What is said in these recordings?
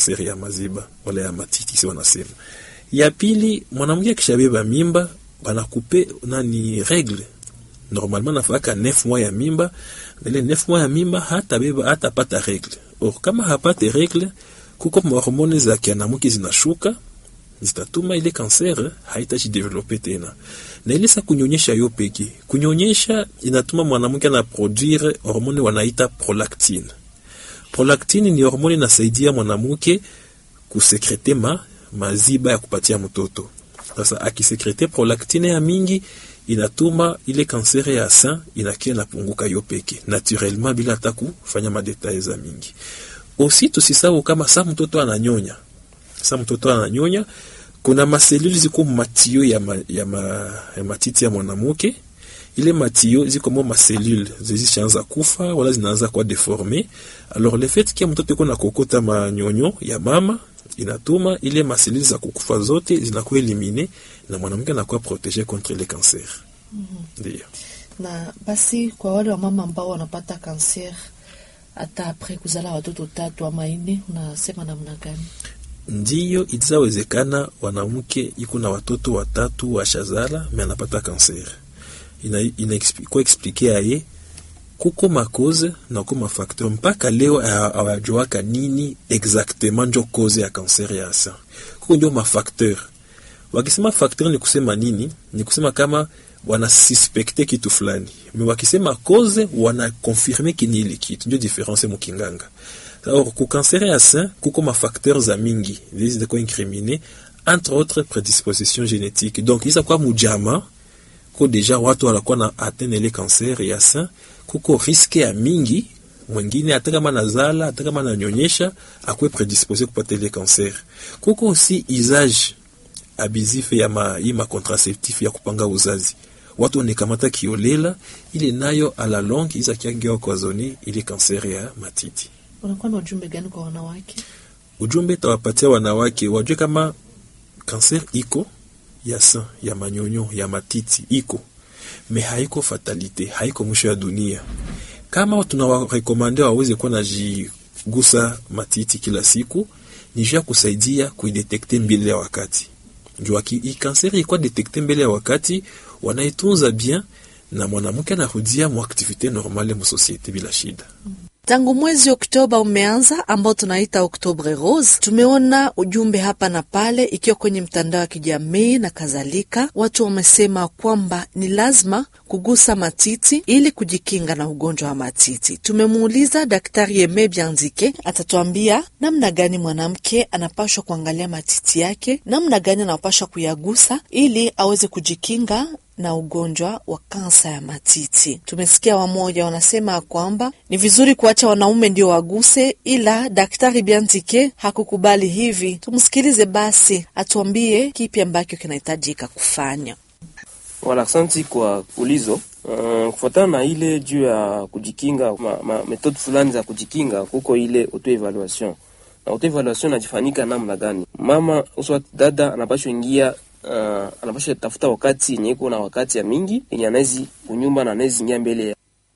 kanseri ya maziba wala ya matiti si wanasema. Ya pili, mwanamke akishabeba mimba banakupe nani regle normalement nafaka 9 mois ya mimba, ile 9 mois ya mimba hata beba hata pata regle. Or kama hapate regle, kuko mahormone za kianamuke zinashuka zitatuma ile kanser haitajidevelope tena, na ile sa kunyonyesha yo peke. Kunyonyesha inatuma mwanamke ana produire hormone wanaita prolactine. Prolactine ni hormone inasaidia mwanamke kusekrete ma maziba ya kupatia mtoto. Sasa akisekrete prolactine ya mingi inatuma ile kansere ya sein inakia napunguka yo peke naturellement bila hata kufanya madetail za mingi. Osi tusisahau kama sa mtoto ananyonya, sa mtoto ananyonya, kuna maselule ziko matio ya, ma, ya, ma, ya matiti ya mwanamke. Ile matio ziko mo maselule zishaanza kufa wala zinaanza kuwa deforme. Alors le fait que mtoto iko na kokota manyonyo ya mama inatuma ile maselule za kukufa zote zinakuwa elimine na mwanamke anakuwa protege contre le cancer. Ndio. mm -hmm. Na basi kwa wale wa mama ambao wanapata kanser hata apres kuzala watoto tatu ama ine, unasema namna gani? Ndiyo, itawezekana wanamke iko na watoto watatu washazala me anapata kanser, ina, ina kwa explike aye kuko makoze na kuko mafakteur mpaka leo awajuaka nini exactement njo koze ya kanser ya sein. Kuko njo mafakteur wakisema facteur ni kusema nini? Ni kusema kama wanasuspekte kitu fulani, me wakisema cause wanakonfirme kini ile kitu, ndio difference mukinganga. Alors ku cancer ya sein kuko mafacteur za mingi ziko incrimine entre autres prédisposition génétique. Donc isa kwa mujama ko deja watu wanakuwa na atteindre ile cancer ya sein, kuko riske ya mingi mwingine hata kama nazala hata kama nanyonyesha akwe prédisposé kupata ile cancer. Kuko aussi usage abusif ya ma, ma contraceptif ya kupanga uzazi watu wanakamata kiolela ile nayo ala long iza kiangea kwa zoni ile kanser ya matiti. Unakuwa na ujumbe gani kwa wanawake? Ujumbe tawapatia wanawake wajue kama kanser iko ya sein ya manyonyo ya matiti iko me haiko fatalite, haiko mwisho ya dunia. Kama tunawarekomande waweze kuwa najigusa matiti kila siku, ni juu ya kusaidia kuidetekte mbele ya wakati juu kanseri ikuwa detekte mbele ya wakati, wanaitunza bien na mwanamke anarudia mu aktivite normale mu societe bila shida. Tangu mwezi Oktoba umeanza ambao tunaita Oktobre Rose, tumeona ujumbe hapa na pale, ikiwa kwenye mtandao wa kijamii na kadhalika. Watu wamesema kwamba ni lazima kugusa matiti ili kujikinga na ugonjwa wa matiti. Tumemuuliza Daktari Eme Bianzike, atatuambia namna gani mwanamke anapashwa kuangalia matiti yake, namna gani anapashwa kuyagusa ili aweze kujikinga na ugonjwa wa kansa ya matiti. Tumesikia wamoja wanasema kwamba ni vizuri kuacha wanaume ndio waguse, ila Daktari Biantike hakukubali hivi. Tumsikilize basi atuambie kipi ambacho kinahitajika kufanya. Wala, asante kwa ulizo. Uh, kufuatana na ile juu ya kujikinga ma, ma, metode fulani za kujikinga, kuko ile auto evaluation na auto evaluation najifanyika namna gani? Mama uswa dada anapashwa ingia Uh, anapasha tafuta wakati yenye iko na wakati ya mingi yenye anawezi kunyumba na anawezi ingia mbele ya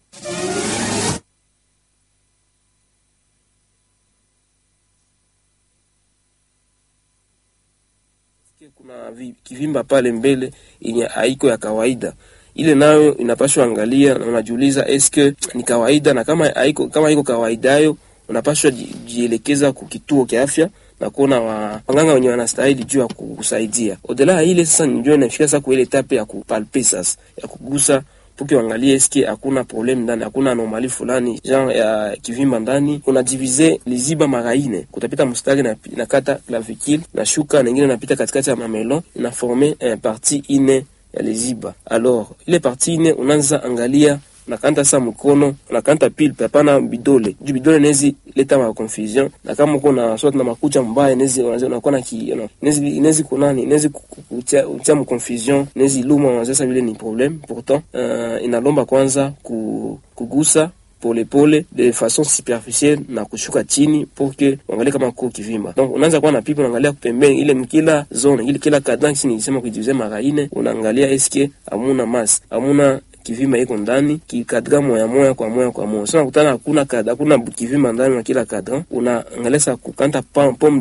kuna kivimba pale mbele yenye haiko ya kawaida ile nayo inapashwa angalia na unajiuliza eske ni kawaida, na kama haiko kama haiko kawaidayo unapashwa jielekeza ku kituo cha afya na kuona waganga wenye wanastahili juu ya kusaidia. Odela ya ile sasa ndio inafika sasa kwa ile etape ya kupalpe sasa ya kugusa puke wangalie eske hakuna problem ndani, hakuna anomali fulani genre ya kivimba ndani. Kuna divize liziba maraine, kutapita mstari na, na kata clavicule na shuka nyingine napita katikati ya mamelon na forme un partie ine ya liziba. Alors ile partie ine unaanza angalia nakanta sa mkono nakanta pile hapana bidole juu bidole nezi leta ma confusion na kama uko na swat na makucha mbaya nezi unakuwa na ki nezi nezi kunani nezi kutia utia mu confusion nezi luma wanza vile ni problem pourtant uh, inalomba kwanza ku, kugusa polepole de façon superficielle na kushuka chini pour que uangalie kama kuko kivimba. Donc unaanza kuwa na pipa, unaangalia pembeni ile mkila zone ile kila kadran chini nilisema kujiuze maraine, unaangalia eske amuna mas amuna kivimba iko ndani kikadra moya moya kwa moya kwa moya. Sasa unakutana hakuna kadra, hakuna kivimba ndani na kila kadra, unaangalia kukanta pom